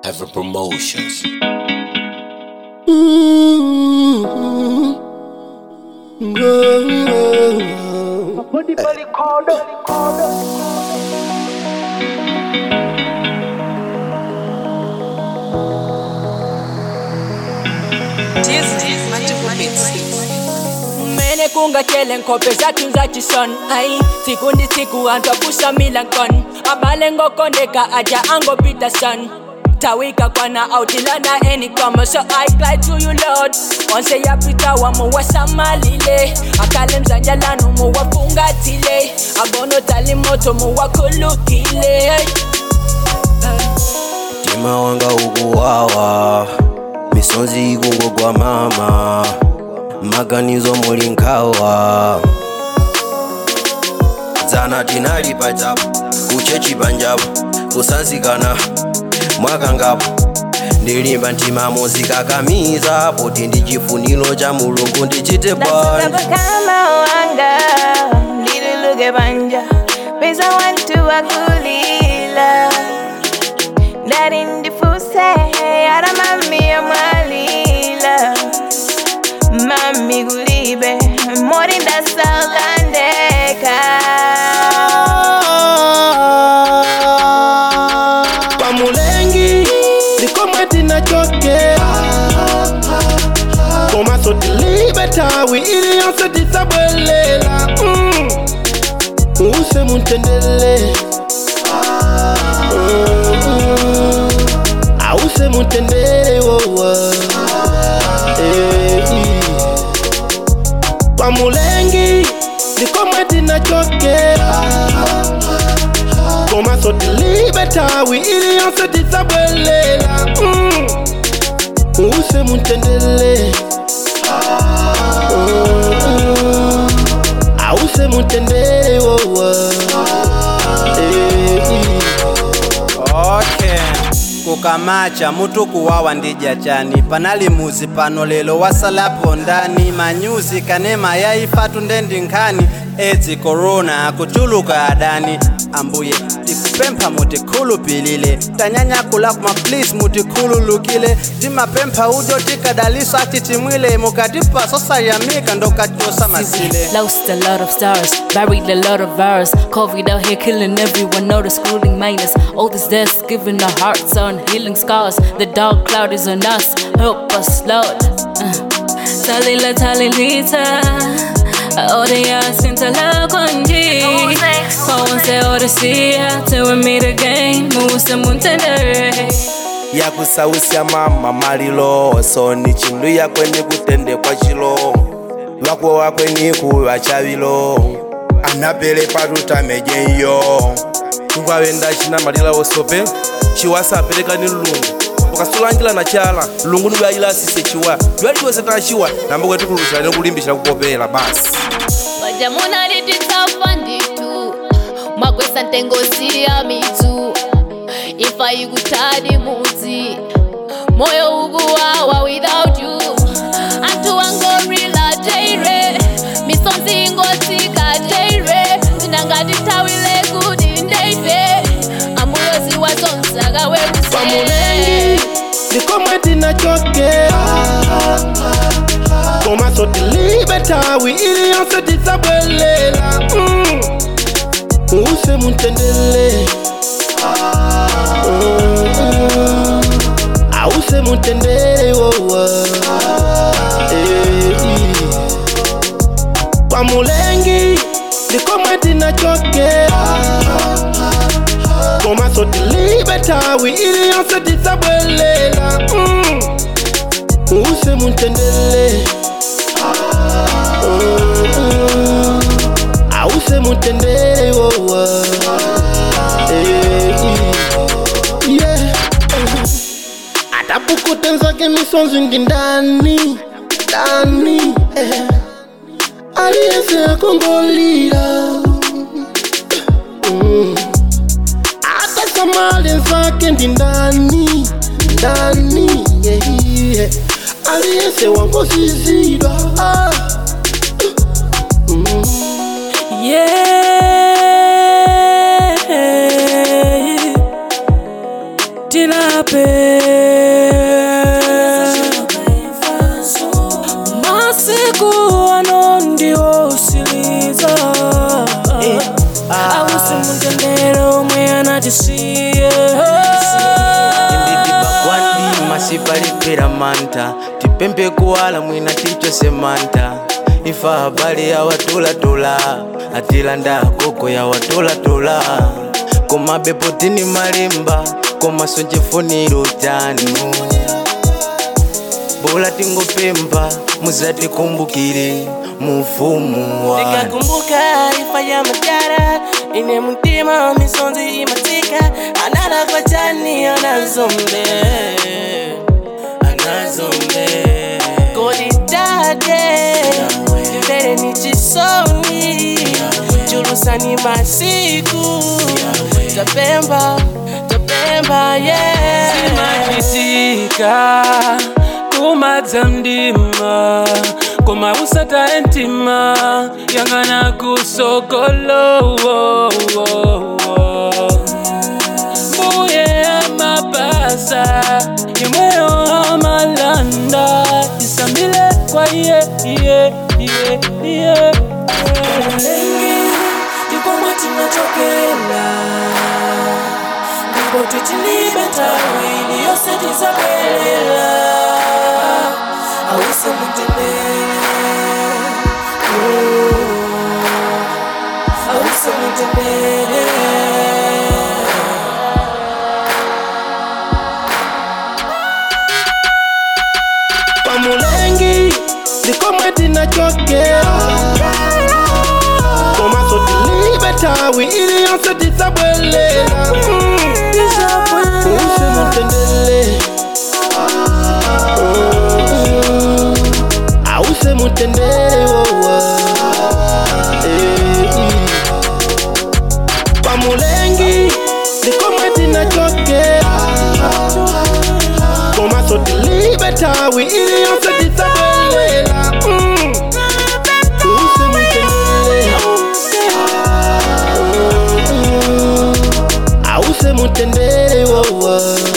Ever Promotions. mene kungatshele nkhope zathu zachisona ayi siku ndi siku anthu akusamila nkona abale ngokondeka aja angopeterson tawika kwana autilana enikoma so i cry to you lord onse yapita wamuwasamalile akale mzanjalanu muwafungatile abono tali moto muwakhulukile Mtima wanga ukuwawa misonzi ikungogwa mama maganizo muli nkhawa dzana tinali pachapo kuchechi panjapo kusanzikana mwakangapo ndilimba mtima muzikakamiza poti ndi chifuniro cha mulungu ndichite bwanji kama wanga ndiluluke banja pesa wantu wakulila ndari ndifuse ara mami amwalila mami kulibe mori ndasalandeka kwa mulengi ndikomwe tinachokera komaso tilibe tawi ili yonse tisabwelela mm. use mutendele Mm. ause mutendele wowa Eh, kwa mulengi ndikomwe tinachokera komaso tilibe tawi ili yonse tisabwelela mm. use mutendele Mm. ause mutendele wowa okay kukamacha mutu kuwawa ndija chani panali muzi pano lelo wasalapo ndani manyuzi kanema yaifatu ndendi nkhani edzi korona akuchuluka adani ambuye tikupempha mutikhulupilile tanyanyakula kuma please mutikhululukile timapempha ujo tikadaliso atitimwile mukatipa sosayamika ndokachosa masile Lost a lot of stars, buried a lot of ours. COVID out here killing everyone, no the schooling minus. All this deaths giving our hearts on healing scars. The dark cloud is on us, help us, Lord. Uh. Talila talilita, odia sintala konji. Once odyssea, till we meet again, musa muntendere. yakusausia mama malilo soni chindu yakweni kutendekwa chilo vakwo wakweni kuva chavilo anapele patutamejeyo tungwavenda china malila osope chiwa saperekani lulungu ukasulanjila na chala lulungu nilwayila asise chiwa lwaliwese tachiwa namba kwetikulusa nikulimbisha kupopela basi Wajamuna lititafa nditu mwakwesa ntengosi ya mitu ifa ikutadi muti moyo uguwawa without you antu wangorila jaire misonzi ngotika jaire tinangatitawile kudi ndeife amuyozi wazonsaga kwa werusee mulengi ndikomwe tinachokera komaso tilibe tawi ili yonse tisabwelela mm. use mutendele Mm. ause mutendele wowa Eh, kwa mulengi ndikomwe tinachokera komaso tilibe tawi ili yonse tisabwelela mm. use mutendele Mm. ause mutendele wowa Eh, yeah. atapukutenzake misonzi ndi ndani ndani eh. aliyese akongolira mm. atasamale zake ndi ndani ndani yeah, yeah. aliyese wangozizidwa ah. mm. Yeah. tilape masiku ano ndiwosiliza awusi mutendere omwe anatisiye ndidibagwandi masipalipera manta tipempe kuwala mwina tichose manta ifa habari ya watulatula atilanda koko ya watulatula koma bepotini malimba koma sonjefuniro tanu bola tingopemba muzatikumbukire mufumu wanu ndikakumbuka ifa ya madara ine mutima misonzi imatika anala kwa chani anazombe anazombe kodidade ndimvere ni chisoni chulusani masiku tapemba tapemba yeah. simachitika kumadza mdima koma usata entima yang'ana kusokolo wo, wo, wo. mbuye amapasa imweyo amalanda isambile kwa iye iye iye iye ndikomwe tinachokela ndipo tichilibe tawili yose tizabwelela awise mutendere awise mutendere pamulengi ndikomwe tinachokera komaso tilibe tawi ili yonse tisabwelela use mutendele ause mutendele wowa pamulengi ndikomwe tinachokera komaso tilibe tawi ili yonse tisabwelela use mutendele ause mutendele wowa